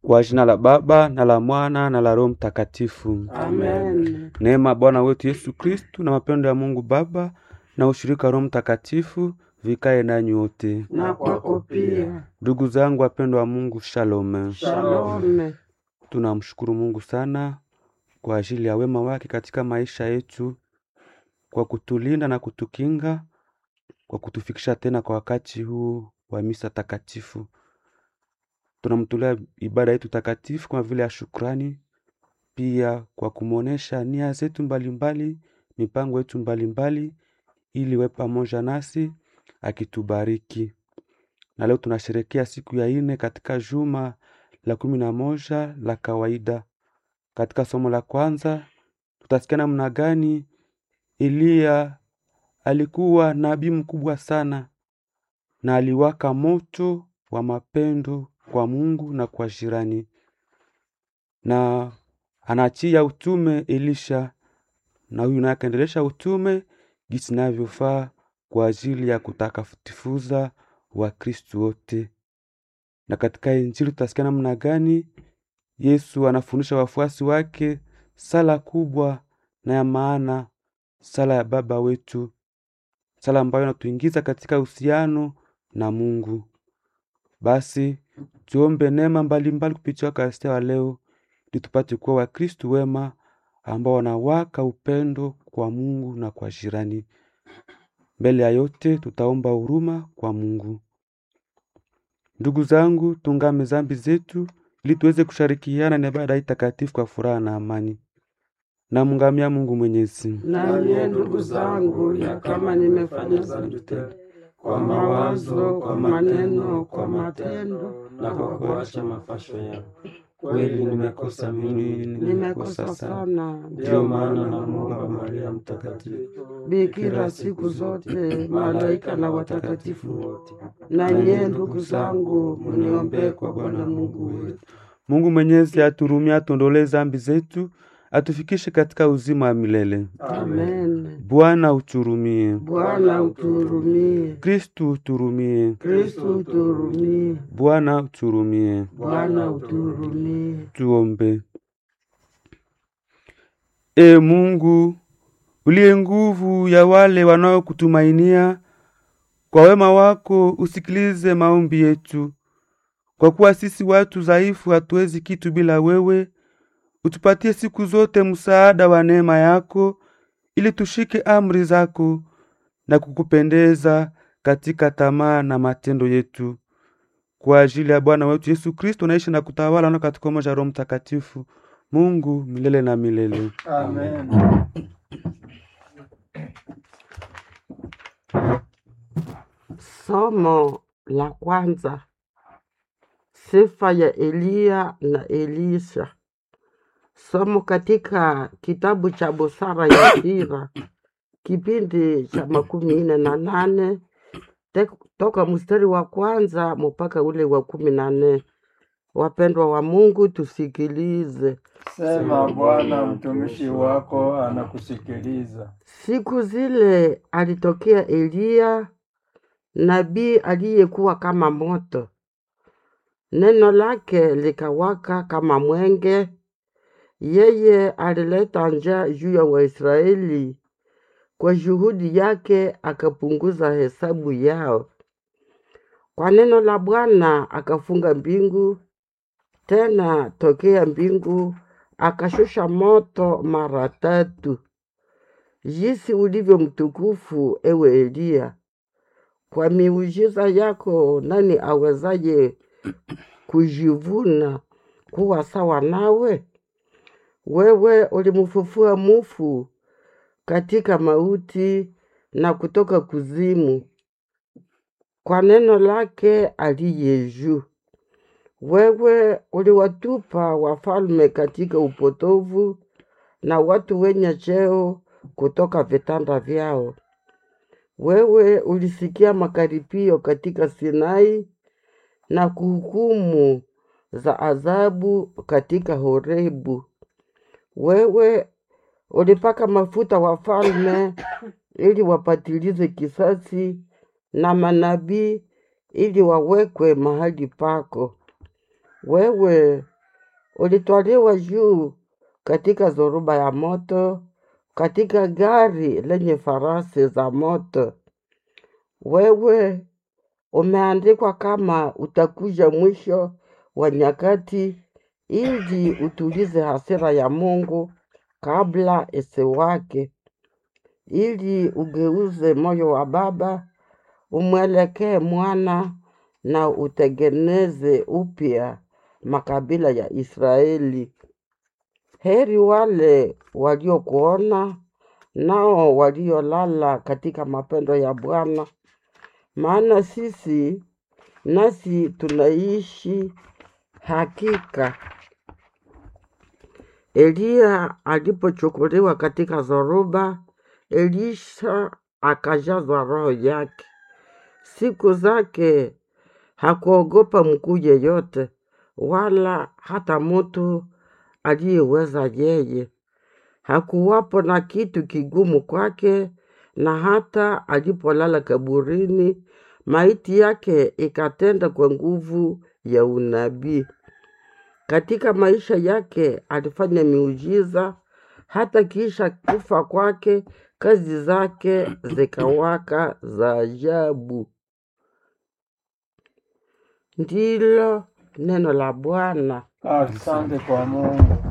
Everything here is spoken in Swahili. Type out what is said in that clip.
Kwa jina la Baba na la Mwana na la Roho Mtakatifu. Amen. Neema ya Bwana wetu Yesu Kristu na mapendo ya Mungu Baba na ushirika wa Roho Mtakatifu vikae nanyi wote. Na kwako pia. Ndugu zangu wapendwa wa Mungu, shalom. Shalom. Tunamshukuru Mungu sana kwa ajili ya wema wake katika maisha yetu, kwa kutulinda na kutukinga, kwa kutufikisha tena kwa wakati huu wa misa takatifu. Tunamtolea ibada yetu takatifu kama vile ya shukrani, pia kwa kumwonesha nia zetu mbalimbali, mipango yetu mbalimbali, ili we pamoja nasi akitubariki. Na leo tunasherekea siku ya ine katika juma la kumi na moja la kawaida. Katika somo la kwanza tutasikia namna gani Eliya alikuwa nabii mkubwa sana na aliwaka moto wa mapendo kwa Mungu na kwa jirani, na anachia utume Elisha, na huyu naye akaendelesha utume jinsi inavyofaa kwa ajili ya kutakatifuza Wakristu wote. Na katika Injili tutasikia namna gani Yesu anafundisha wafuasi wake sala kubwa na ya maana, sala ya Baba wetu, sala ambayo inatuingiza katika uhusiano na Mungu. Basi tuombe neema mbalimbali kupitia Wakaristia wa leo, ili tupate kuwa Wakristu wema ambao wanawaka upendo kwa Mungu na kwa jirani. Mbele ya yote, tutaomba huruma kwa Mungu. Ndugu zangu, tungame zambi zetu ili tuweze kushirikiana na ibada hii takatifu kwa furaha na amani. Namngamia Mungu Mwenyezi. Na nyie ndugu zangu, ya kama nimefanya dhambi tena kwa mawazo, kwa maneno, kwa matendo na kwa kuacha mafasho yangu. Kweli nimekosa mimi, nimekosa sana. Ndiyo maana namuomba Maria Mtakatifu, Bikira siku zote, malaika na watakatifu wote, na nyie ndugu zangu, mniombee kwa Bwana Mungu wetu. Mungu Mwenyezi aturumie, atuondolee zambi zetu, atufikishe katika uzima wa milele. Amen. Bwana uturumie. Bwana uturumie. Kristu uturumie. Kristu uturumie. Bwana uturumie. Bwana uturumie. Tuombe. E Mungu uliye nguvu ya wale wanaokutumainia, kwa wema wako usikilize maombi yetu, kwa kuwa sisi watu dhaifu hatuwezi kitu bila wewe. Utupatie siku zote msaada wa neema yako, ili tushike amri zako na kukupendeza katika tamaa na matendo yetu, kwa ajili ya Bwana wetu Yesu Kristo, naishi na kutawala na katika umoja wa Roho Mtakatifu, Mungu milele na milele. Amen. Somo la kwanza. Sifa ya Eliya na Elisha. Somo katika kitabu cha Busara ya Sira, kipindi cha makumi nne na nane te- toka mstari wa kwanza mpaka ule wa kumi na nne. Wapendwa wa Mungu, tusikilize. Sema Bwana, mtumishi wako anakusikiliza. Siku zile alitokea Eliya nabii aliyekuwa kama moto, neno lake likawaka kama mwenge. Yeye alileta njaa juu ya Waisraeli, kwa juhudi yake akapunguza hesabu yao. Kwa neno la Bwana akafunga mbingu, tena tokea mbingu akashusha moto mara tatu. Jinsi ulivyo mtukufu, ewe Eliya! Kwa miujiza yako nani awezaye kujivuna kuwa sawa nawe? Wewe ulimfufua mufu katika mauti na kutoka kuzimu kwa neno lake aliye juu. Wewe uliwatupa wafalme katika upotovu na watu wenye cheo kutoka vitanda vyao. Wewe ulisikia makaripio katika Sinai na kuhukumu za adhabu katika Horebu. Wewe ulipaka mafuta wafalme ili wapatilize kisasi na manabii ili wawekwe mahali pako. Wewe ulitwaliwa juu katika zoruba ya moto, katika gari lenye farasi za moto. Wewe umeandikwa kama utakuja mwisho wa nyakati, ili utulize hasira ya Mungu kabla isiwake, ili ugeuze moyo wa baba umwelekee mwana na utengeneze upya makabila ya Israeli. Heri wale waliokuona nao waliolala katika mapendo ya Bwana, maana sisi nasi tunaishi hakika. Eliya alipochukuliwa katika zoruba, Elisha akajazwa roho yake. Siku zake hakuogopa mkuu yeyote, wala hata mtu aliyeweza yeye. Hakuwapo na kitu kigumu kwake, na hata alipolala kaburini, maiti yake ikatenda kwa nguvu ya unabii. Katika maisha yake alifanya miujiza, hata kisha kufa kwake kazi zake zikawaka za ajabu. Ndilo neno la Bwana. Asante kwa Mungu.